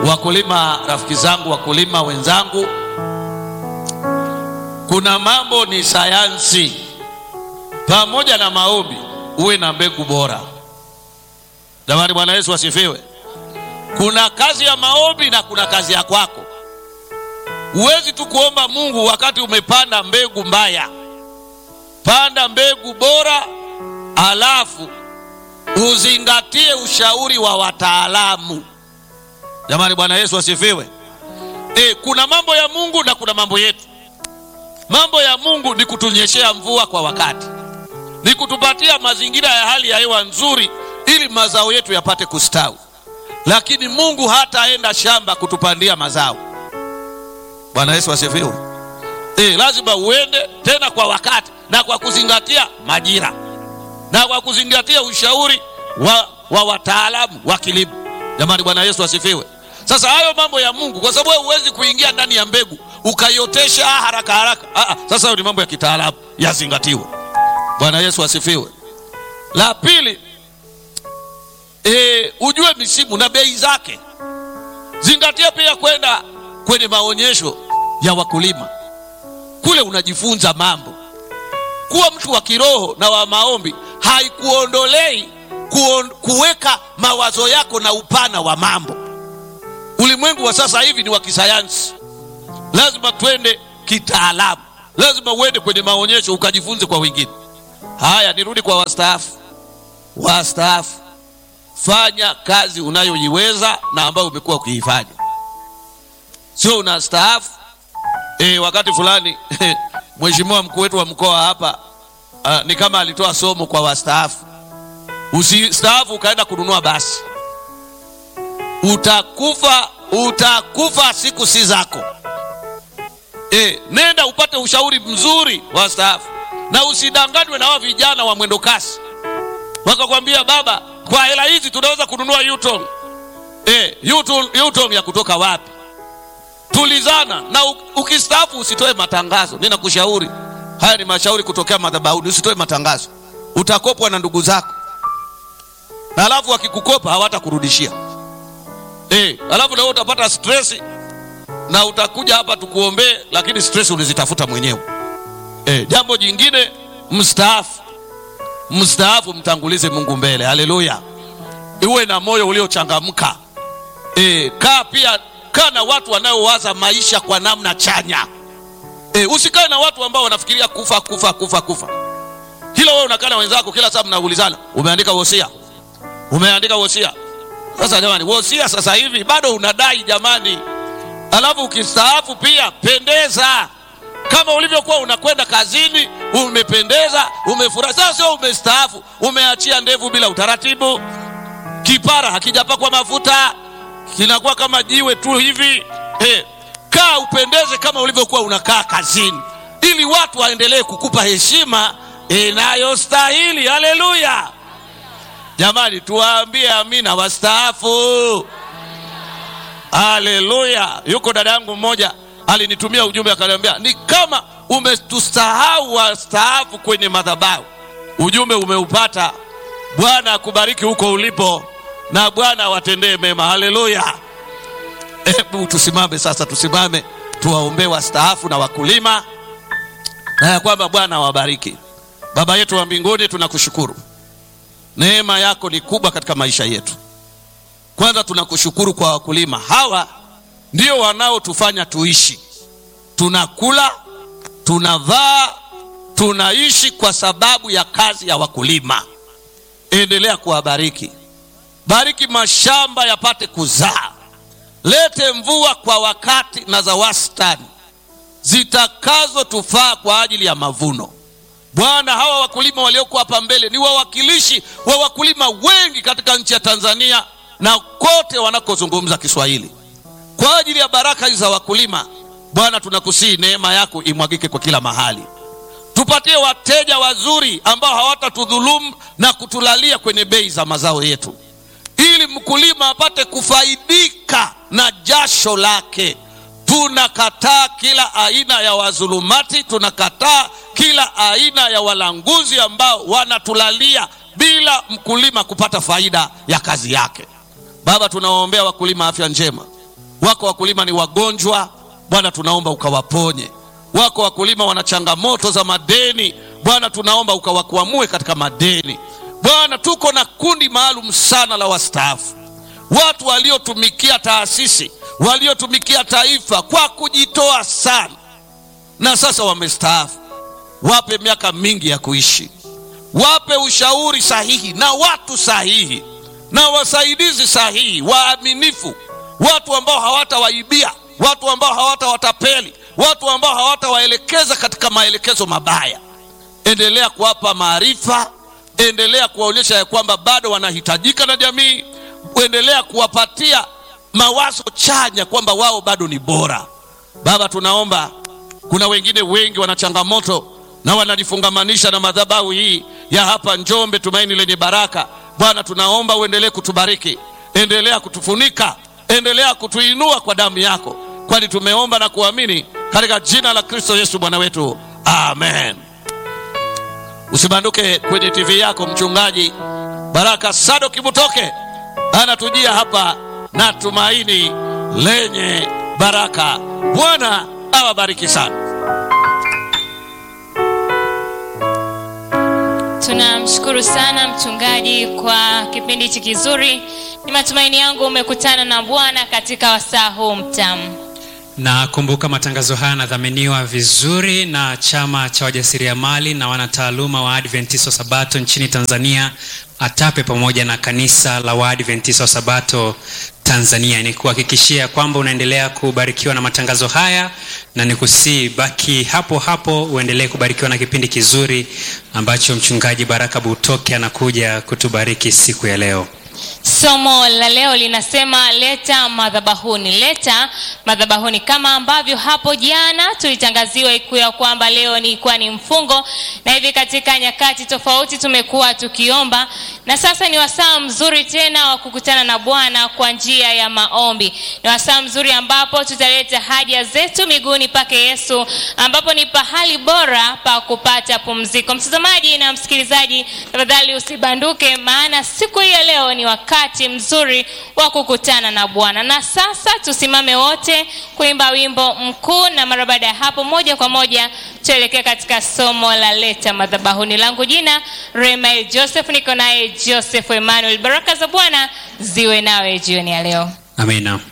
wakulima, rafiki zangu, wakulima wenzangu, kuna mambo ni sayansi. Pamoja na maombi, uwe na mbegu bora. Jamani, Bwana Yesu asifiwe. Kuna kazi ya maombi na kuna kazi ya kwako. Huwezi tu kuomba Mungu wakati umepanda mbegu mbaya. Panda mbegu bora, alafu uzingatie ushauri wa wataalamu. Jamani, Bwana Yesu asifiwe. E, kuna mambo ya Mungu na kuna mambo yetu. Mambo ya Mungu ni kutunyeshea mvua kwa wakati, ni kutupatia mazingira ya hali ya hewa nzuri ili mazao yetu yapate kustawi, lakini Mungu hataenda shamba kutupandia mazao. Bwana Yesu asifiwe. E, lazima uende tena kwa wakati na kwa kuzingatia majira na kwa kuzingatia ushauri wa, wa wataalamu wa kilimo. Jamani, Bwana Yesu asifiwe. Sasa hayo mambo ya Mungu, kwa sababu wewe huwezi kuingia ndani ya mbegu ukaiotesha haraka haraka. Aa, sasa hayo ni mambo ya kitaalamu yazingatiwe. Bwana Yesu asifiwe. La pili, e, ujue misimu na bei zake. Zingatia pia kwenda kwenye maonyesho ya wakulima, kule unajifunza mambo. Kuwa mtu wa kiroho na wa maombi haikuondolei kuon, kuweka mawazo yako na upana wa mambo. Ulimwengu wa sasa hivi ni wa kisayansi, lazima twende kitaalamu, lazima uende kwenye maonyesho ukajifunze kwa wengine. Haya, nirudi kwa wastaafu. Wastaafu, fanya kazi unayoiweza na ambayo umekuwa ukiifanya, sio unastaafu e, wakati fulani mheshimiwa mkuu wetu wa mkoa hapa uh, ni kama alitoa somo kwa wastaafu. Usistaafu ukaenda kununua basi, utakufa, utakufa, siku si zako. E, nenda upate ushauri mzuri wastaafu, na usidanganywe na hao vijana wa mwendo kasi wakakwambia, baba, kwa hela hizi tunaweza kununua Yutong. E, Yutong, Yutong ya kutoka wapi? Tulizana na ukistaafu usitoe matangazo. Ninakushauri, haya ni mashauri kutokea madhabahuni. Usitoe matangazo, utakopwa na ndugu zako, na alafu wakikukopa hawatakurudishia. E, alafu na wewe utapata stress na utakuja hapa tukuombee, lakini stress ulizitafuta mwenyewe. E, jambo jingine, mstaafu, mstaafu mtangulize Mungu mbele. Haleluya, uwe na moyo uliochangamka. E, kaa pia kaa na watu wanaowaza maisha kwa namna chanya. E, usikae na watu ambao wanafikiria kufa kufa kufa kufa. Hilo wewe unakaa na wenzako kila saa mnaulizana, umeandika wosia, umeandika wosia. Sasa jamani, wosia sasa hivi bado unadai jamani. Alafu ukistaafu pia pendeza kama ulivyokuwa unakwenda kazini, umependeza, umefurahi. Sasa sio umestaafu, umeachia ndevu bila utaratibu, kipara hakijapakwa mafuta kinakuwa kama jiwe tu hivi eh. Kaa upendeze kama ulivyokuwa unakaa kazini, ili watu waendelee kukupa heshima inayostahili. Haleluya jamani, tuwaambie amina wastaafu. Haleluya. Yuko dada yangu mmoja alinitumia ujumbe akaniambia, ni kama umetusahau wastaafu kwenye madhabahu. Ujumbe umeupata. Bwana akubariki huko ulipo na Bwana awatendee mema. Haleluya! Hebu tusimame sasa, tusimame tuwaombee wastaafu na wakulima, na ya kwamba Bwana awabariki. Baba yetu wa mbinguni, tunakushukuru, neema yako ni kubwa katika maisha yetu. Kwanza tunakushukuru kwa wakulima hawa, ndio wanaotufanya tuishi, tunakula, tunavaa, tunaishi kwa sababu ya kazi ya wakulima. Endelea kuwabariki Bariki mashamba yapate kuzaa, lete mvua kwa wakati na za wastani zitakazotufaa kwa ajili ya mavuno. Bwana, hawa wakulima walioko hapa mbele ni wawakilishi wa wakulima wengi katika nchi ya Tanzania na kote wanakozungumza Kiswahili. Kwa ajili ya baraka hizi za wakulima, Bwana, tunakusihi neema yako imwagike kwa kila mahali. Tupatie wateja wazuri ambao hawatatudhulumu na kutulalia kwenye bei za mazao yetu ili mkulima apate kufaidika na jasho lake. Tunakataa kila aina ya wadhulumati, tunakataa kila aina ya walanguzi ambao wanatulalia bila mkulima kupata faida ya kazi yake. Baba, tunawaombea wakulima afya njema, Wako wakulima ni wagonjwa, Bwana tunaomba ukawaponye. Wako wakulima wana changamoto za madeni, Bwana tunaomba ukawakwamue katika madeni. Bwana, tuko na kundi maalum sana la wastaafu, watu waliotumikia taasisi, waliotumikia taifa kwa kujitoa sana, na sasa wamestaafu. Wape miaka mingi ya kuishi, wape ushauri sahihi na watu sahihi na wasaidizi sahihi, waaminifu, watu ambao hawatawaibia, watu ambao hawatawatapeli, watu ambao hawatawaelekeza katika maelekezo mabaya. Endelea kuwapa maarifa, endelea kuwaonyesha ya kwamba bado wanahitajika na jamii, endelea kuwapatia mawazo chanya kwamba wao bado ni bora. Baba, tunaomba kuna wengine wengi wana changamoto na wanajifungamanisha na madhabahu hii ya hapa Njombe, Tumaini Lenye Baraka. Bwana, tunaomba uendelee kutubariki, endelea kutufunika, endelea kutuinua kwa damu yako, kwani tumeomba na kuamini katika jina la Kristo Yesu Bwana wetu, amen. Usibanduke kwenye TV yako. Mchungaji Baraka Sado Kibutoke anatujia hapa na Tumaini Lenye Baraka. Bwana awabariki sana. Tunamshukuru sana mchungaji kwa kipindi hichi kizuri. Ni matumaini yangu umekutana na Bwana katika wasaa huu mtamu. na kumbuka matangazo haya yanadhaminiwa vizuri na chama cha wajasiriamali na wanataaluma wa Adventista wa Sabato nchini Tanzania ATAPE pamoja na kanisa la Waadventista wa Sabato Tanzania. Ni kuhakikishia kwamba unaendelea kubarikiwa na matangazo haya na nikusii baki hapo hapo uendelee kubarikiwa na kipindi kizuri ambacho mchungaji Baraka Butoke anakuja kutubariki siku ya leo. Somo la leo linasema leta madhabahuni, leta madhabahuni, kama ambavyo hapo jana tulitangaziwa iku ya kwamba leo ni kuwa ni mfungo, na hivi katika nyakati tofauti tumekuwa tukiomba, na sasa ni wasaa mzuri tena wa kukutana na Bwana kwa njia ya maombi. Ni wasaa mzuri ambapo tutaleta haja zetu miguuni pake Yesu, ambapo ni pahali bora pa kupata pumziko. Mtazamaji na msikilizaji, tafadhali usibanduke, maana siku hii ya leo ni wakati mzuri wa kukutana na Bwana. Na sasa tusimame wote kuimba wimbo mkuu, na mara baada ya hapo, moja kwa moja tuelekee katika somo la leta madhabahuni. Langu jina Remael Joseph, niko naye Joseph Emmanuel. Baraka za Bwana ziwe nawe jioni ya leo. Amina.